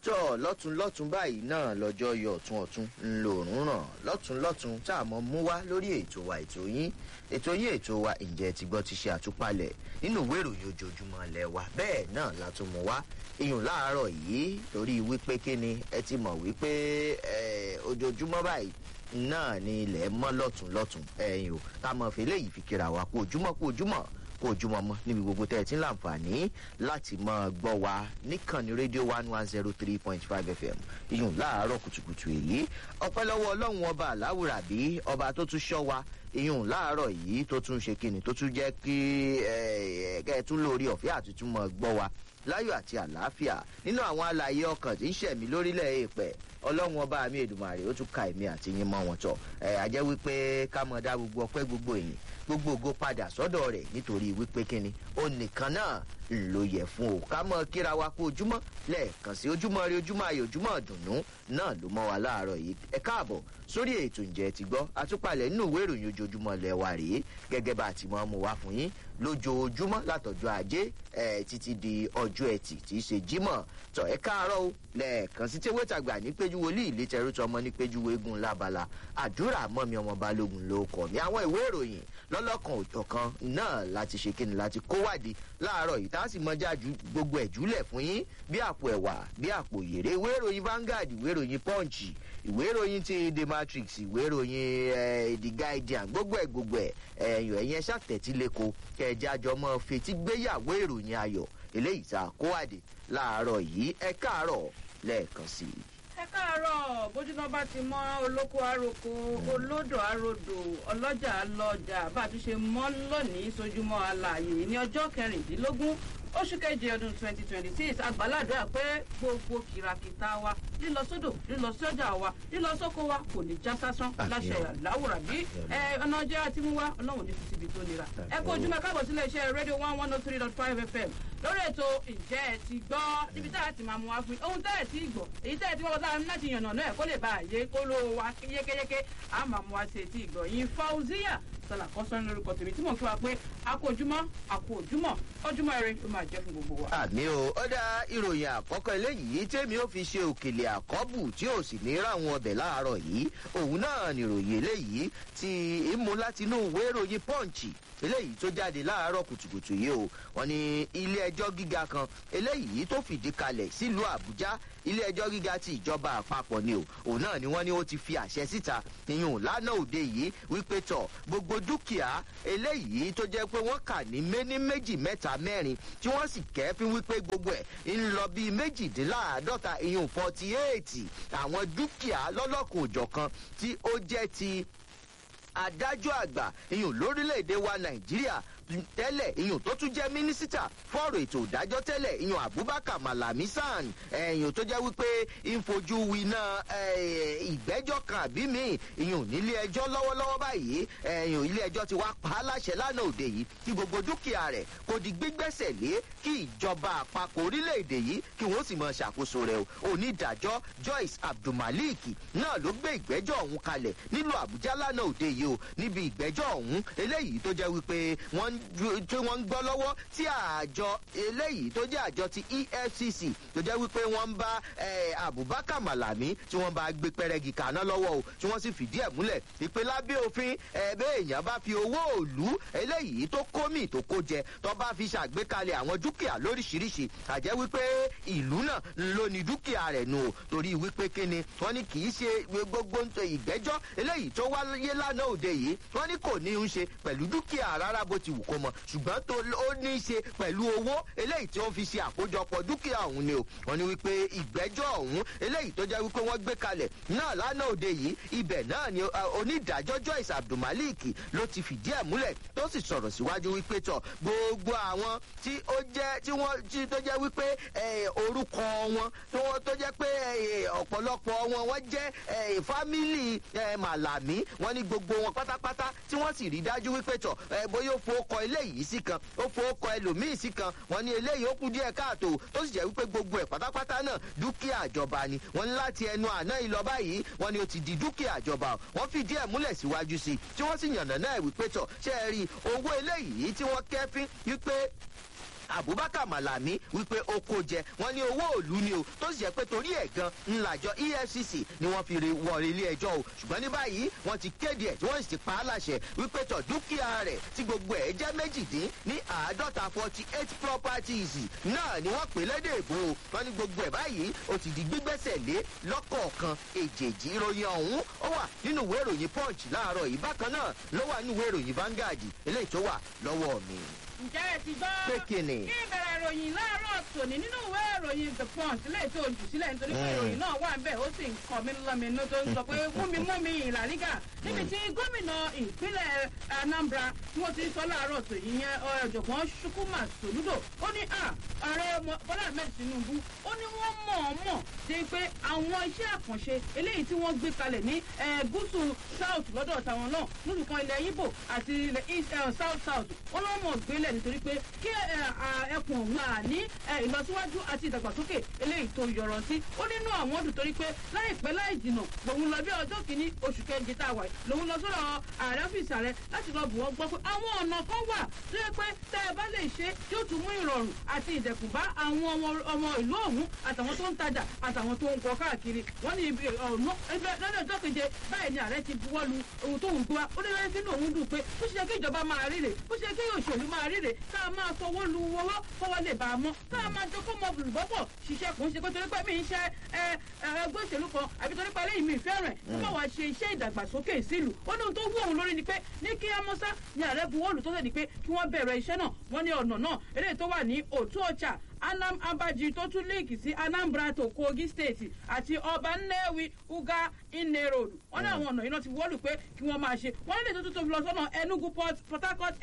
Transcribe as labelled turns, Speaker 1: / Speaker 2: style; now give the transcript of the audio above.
Speaker 1: tọ́ lọ́tún lọ́tún báyìí náà lọ́jọ́ yọ ọ̀tún ọ̀tún ńlọrọ̀rùn ràn lọ́tún lọ́tún tá a mọ̀ mú wá lórí ètò wa ètò yín ètò yín ètò wa ǹjẹ́ ti gbọ́ ti ṣe àtúpalẹ̀ nínú ìwé ìròyìn ojoojúmọ́ ilẹ̀ wa bẹ́ẹ̀ náà la tún mú wá iyùn láàárọ̀ yìí torí wípé kíni ẹ ti mọ̀ wípé ojoojúmọ́ báyìí náà ni ilẹ̀ mọ́ lọ́tún lọ́tún ẹ̀yìn o ká mọ̀ fẹ́ léyìí fi kíra wa kú ojúmọ́ kú ojúmọ́ kó ojúmọ́ mọ́ níbi gbogbo tẹ́ ẹ ti ń láǹfààní láti máa gbọ́ wa níkànnì rédíò one one zero three point five fm iyùn láàárọ̀ kùtùkùtù èyí ọpẹ́ lọ́wọ́ ọlọ́run ọba aláwùrà bí ọba tó tún ṣọ́ wa iyùn láàárọ̀ yìí tó tún ṣe kíni tó tún jẹ́ kí kẹ́ ẹ tún lórí ọ̀fẹ́ àti tún mọ̀ gbọ́ wa láyọ̀ àti àlàáfíà nínú àwọn àlàyé ọkàn tí ń ṣẹ̀mí lórílẹ̀ èèpẹ̀ ọlọ́run ọba mi èdùmàrè ó tún ka èmi àti yín mọ́ wọn tọ̀ ẹ̀ àjẹ́ wípé ká mọ̀ dá gbogbo ọpẹ́ gbogbo èyìn gbogbo ògo padà sọ́dọ̀ rẹ̀ nítorí wípé kíni ó nìkan náà ló yẹ fún o ká mọ̀ kíra wa kó ojúmọ́ lẹ́ẹ̀kan sí ojúmọ́ rí ojúmọ́ ayé ojúmọ́ dùnú náà ló mọ́ wa láàárọ̀ yìí ẹ káàbọ̀ sórí ètò ǹjẹ́ ti gbọ́ àtúpalẹ̀ nínú ìwé ìròyìn ojoojúmọ́ lẹ̀ wa rèé gẹ́gẹ́ bá a ti mọ́ mu wá fún yín lójoojúmọ́ látọ̀jọ́ ajé ẹ̀ títí di ọjọ́ ẹtì tí í ṣe jímọ̀ tọ̀ ẹ káàárọ̀ o lẹ́ẹ̀kan sí tí wẹ́tàgbà ní péjú wọlé ìlétẹ̀rú tọmọ ní péjú wégun lábala àdúrà mọ́mi ọmọ balógun ló kọ̀ mí àwọn ìwé ìròyìn lọ́lọ́kan òjọ̀ kan náà láti ṣe kíni láti kó wádìí láàárọ̀ yìí tá a sì mọjá ju gbogbo ẹ̀ júlẹ̀ fún yín bí àpò ẹ̀wà bí àpò yèrè ìwé ìròyìn Vanguard ìwé ìròyìn Punch ìwé ìròyìn ti The Matrix ìwé ìròyìn The Guardian gbogbo ẹ̀ gbogbo ẹ̀ ẹ̀yìn ẹ̀yẹn ṣàtẹ̀tílẹ̀kọ kẹjá jọmọ́ fetí gbéyàwó ìròyìn ayọ̀ eléyìí tá a kó wádìí láàárọ̀ yìí ẹ káàárọ̀ lẹ́ẹ̀kan sí i
Speaker 2: ẹ káàárọ̀ bójútó bá ti mọ olóko àròkọ olódò àròdò ọlọ́jà lọ́jà bá a tún ṣe mọ́ lónìí sójúmọ́ alààyè ní ọjọ́ kẹrìndínlógún oṣù keje ọdún twenty twenty six àgbàládùá pé gbogbo kìràkìtà wa lílọ sódò lílọ sọjà wa lílọ sóko wa kò ní já sásán láṣẹ láwùrà bí ọ̀nà ọjọ́ àti mú wa ọlọ́run ní síbi tó nira ẹ kó ojúmọ́ káàbọ̀ sílé iṣẹ́ rédíò one one oh three dot five fm lórí ètò ǹjẹ́ ẹ ti gbọ́ níbi tá a ti máa mú wa fún yín ohun tẹ́ ẹ ti gbọ́ èyí tẹ́ ẹ ti wọ́n sára láti yànnà náà kó lè bá àyè kó ló wa yékéyéké a máa mú wa sí etí ìgbọ̀ yín fauziya sọlá kọ́sán lórúkọ tèmi tí mò ń kí wa pé a kó ojúmọ́ a kó ojúmọ́ ojúmọ́ eré ló máa jẹ́ fún gbogbo wa.
Speaker 1: àmì o ó dá ìròyìn àkọ́kọ́ eléyìí tèmi ó fi ṣe òkèlè àkọ́bù tí ò sì ní ráwọn ọbẹ̀ láàárọ̀ yìí òun náà nìròyìn eléyìí ti ìmú láti inú ìwé ìròyìn pọ́ǹchì eléyìí tó jáde láàárọ̀ kùtùkùtù yìí o wọn ní ilé ẹjọ́ gíga kan eléyìí tó fìdí kalẹ̀ sílùú àbújá ilé ẹjọ́ gíga ti ìjọba àpapọ̀ ni o òun náà ni wọ́n ní ó ti fi àṣẹ síta ìyún lánàá òde yìí wípé tọ̀ gbogbo dúkìá eléyìí tó jẹ́ pé wọ́n kà ní méní méjì mẹ́ta mẹ́rin tí wọ́n sì kẹ́fín wípé gbogbo ẹ̀ ń lọ bíi méjìdínláàádọ́ta ìyún forty eight àwọn dúkìá lọ́lọ́kùn òjọ̀kan tí ó jẹ́ ti adájọ́ àgbà ìyún lórílẹ̀‐èdè wa nàìjíríà tẹ́lẹ̀ ìyún tó tún jẹ́ mínísítà fọ́ọ̀rọ̀ ètò ìdájọ́ tẹ́lẹ̀ ìyún abubakar malami san ẹ̀yìn tó jẹ́ wípé ìfojú winá ìgbẹ́jọ́ kan àbí mi ìyún nílé ẹjọ́ lọ́wọ́lọ́wọ́ báyìí ẹ̀yìn ilé ẹjọ́ ti wá pa á láṣẹ lánàá òde yìí kí gbogbo dúkìá rẹ̀ kò di gbígbẹ́sẹ̀ lé kí ìjọba àpapọ̀ orílẹ̀-èdè yìí kí wọ́n sì máa ṣàkóso rẹ̀ o onídàájọ́ joyce abdulmalik náà ló gbé ìgbẹ́jọ́ ọ̀hún kalẹ̀ nílùú àbújá lánàá òde yìí o níbi ìgbẹ́jọ́ ọ̀hún eléyìí tó jẹ́ wípé wọ́n tí wọ́n ń gbọ́ lọ́wọ́ tí àjọ eléyìí tó jẹ́ àjọ ti efcc tó jẹ́ wípé wọ́n ń bá abubakar malami tí wọ́n bá gbé pẹ́rẹ́gì kaná lọ́wọ́ o tí wọ́n sì fìdí ẹ̀ múlẹ̀ ìpè lábẹ́ òfin ẹ̀ẹ́bẹ́ èèyàn bá fi owó òlú eléyìí tó kómì tó kó jẹ tó bá fi ṣàgbékalẹ̀ àwọn dúkìá lóríṣiríṣi àjẹ́ wípé ìlú náà ló ní dúkìá rẹ̀ nù o torí wípé kíni wọ́n ní kì í ṣe gbogbo ìgbẹ́jọ́ eléyìí tó wáyé lánàá òde yìí wọ́n ní kò ní í ṣe pẹ̀lú dúkìá rárá bó ti wù kó mọ ṣùgbọ́n tó ó ní í ṣe pẹ̀lú owó eléyìí tí wọ́n fi ṣe àkójọpọ̀ dúkìá ọ̀hún ni o wọ́n ní wípé ìgbẹ́jọ́ ọ̀hún eléyìí tó jẹ́ wípé wọ́n gbé kalẹ̀ náà lánàá òde yìí ibẹ̀ náà ni onídàájọ́ joyce abdulmalik ló ti fìdí ẹ̀ múlẹ̀ tó sì sọ̀rọ̀ síwájú wípé tọ̀ gbogbo àwọn tí ó jẹ́ tí wọ́n tí tó jẹ́ wípé orúkọ wọn tó jẹ́ pé ọ̀pọ̀lọpọ̀ wọn wọ́n jẹ́ fámìlì màlàmí wọ́n ní gbogbo wọn pátápátá tí wọ́n sì rí dájú wípé tọ̀ bóyá ó fowó kọ eléyìí sí kan ó fowó kọ ẹlòmíì sí kan wọn ní eléyìí ó kú díẹ̀ káàtó tó sì jẹ́ wípé gbogbo ẹ̀ pátápátá náà dúkìá ìjọba ni wọ́n ní láti ẹnu àná ìlọ báyìí wọ́n ní ó ti di dúkìá ìjọba wọ́n fìdí ẹ̀ múlẹ̀ síwájú sí i tí wọ́n sì yànnà náà wípé tọ̀ ṣe é rí owó eléyìí tí wọ́n kẹ́fín wípé abubakar malami wípé ó kó jẹ wọn ní owó òlu ni o tó sì jẹ pé torí ẹ̀ gan ńlájọ efcc ni wọ́n fi rí wọ ilé ẹjọ́ o ṣùgbọ́n ní báyìí wọ́n ti kéde ẹ̀ tí wọ́n sì ti pa á láṣẹ wípé tọ̀ dúkìá rẹ̀ tí gbogbo ẹ̀ jẹ́ méjìdín ní àádọ́ta forty eight properties náà ni wọ́n pè lédè ìbò o wọ́n ní gbogbo ẹ̀ báyìí ó ti di gbígbẹ́sẹ̀ lé lọ́kọ̀ọ̀kan èjèèjì ìròyìn ọ̀hún ó wà nínú ìwé ìròyìn punch láàárọ̀ yìí bákan náà ló wà nínú ìwé ìròyìn vanguard eléyìí tó wà lọ́wọ́ mi.
Speaker 2: ǹjẹ́ ẹ ti gbọ́
Speaker 1: Pé kí ni?
Speaker 2: kí ìbẹ̀rẹ̀ ìròyìn láàárọ̀ tòní nínú ìwé ìròyìn the punch lè tó jù sílẹ̀ nítorí pé
Speaker 1: Mm.
Speaker 2: ìròyìn náà wà ń bẹ̀ ó sì ń kọ́ mi lọ́mìnú tó ń sọ pé múmi múmi ìlàrígà níbi tí gómìnà ìpínlẹ̀ anambra tí wọ́n ti sọ láàárọ̀ tòní yẹn ọ̀jọ̀gbọ́n ṣukuma soludo ó ní à ààrẹ Mo- bọ́lá ahmed tinubu ó ní wọ́n mọ̀ọ́mọ̀ ṣe pé àwọn iṣẹ́ àkànṣe eléyìí tí wọ́n gbé kalẹ̀ ní eh, gúúsù south lọ́dọ̀ tàwọn náà lórúkọ ilẹ̀ ibo àti ilẹ̀ east eh, south south wọ́n lọ́ mọ̀ gbélẹ̀ nítorí pé kí eh, ah, ẹkùn ọ̀hún à ní eh, ìlọsíwájú àti ìdàgbàsókè eléyìí tó yọrọ sí ó nínú àwọn ọdún torí pé láìpẹ́ láì jìnà lòun lọ bí ọjọ́ kìíní oṣù kẹjì tá a wà yìí lòun lọ sọ́dọ̀ ààrẹ ọ́fíìsì ààrẹ láti lọ bù wọ́n gbọ́ pé àwọn ọ̀nà kan wà tó yẹ pé tẹ́ ẹ bá lè ṣe tí ó tún mú ìrọ̀rùn àti ìdẹ̀kùn bá àwọn ọmọ- ọmọ ìlú ọ̀hún àtàwọn tó ń tajà àtàwọn tó ń kọ káàkiri wọ́n ní ibi ọ̀nà ẹgbẹ́ lọ́dọ̀ ọjọ́ keje báyìí ni ààrẹ ti buwọ́ lu ohun tó ń gbé wa ó ní lẹ́yìn sínú òun dùn pé bó ṣe yẹ kí ìjọba máa ríre bó ṣe yẹ kí òṣèlú máa ríre ká máa fọwọ́ lu owó fọwọ́ lè bá a mọ́ ká máa jọ kó mọ olùbọ́pọ̀ ṣiṣẹ́ kò ń ṣe pé torí pé mi ń ṣe ẹ ẹ ẹgbẹ́ òṣèlú kan àbí torí pé eléyìí mi ìfẹ́ rẹ̀ tó bá wàá ṣe iṣẹ́ ìdàgbàsókè sílùú ó ní ohun tó wú òun lórí ni pé ní kí amọ́sá ni ààrẹ buwọ́lù tó sẹ́ni pé kí wọ́n bẹ̀rẹ̀ iṣẹ́ náà wọ́n ní ọ̀nà náà eléyìí tó wà ní òtún ọjà anam abaji tó tún líǹkì sí anambra tó kogi state àti ọba nnewi uga ine road wọn ní àwọn ọ̀nà yìí náà ti wọ́lù pé kí wọ́n máa ṣe wọ́n lè tó tó tóbi lọ sọ́nà enugu port port harcourt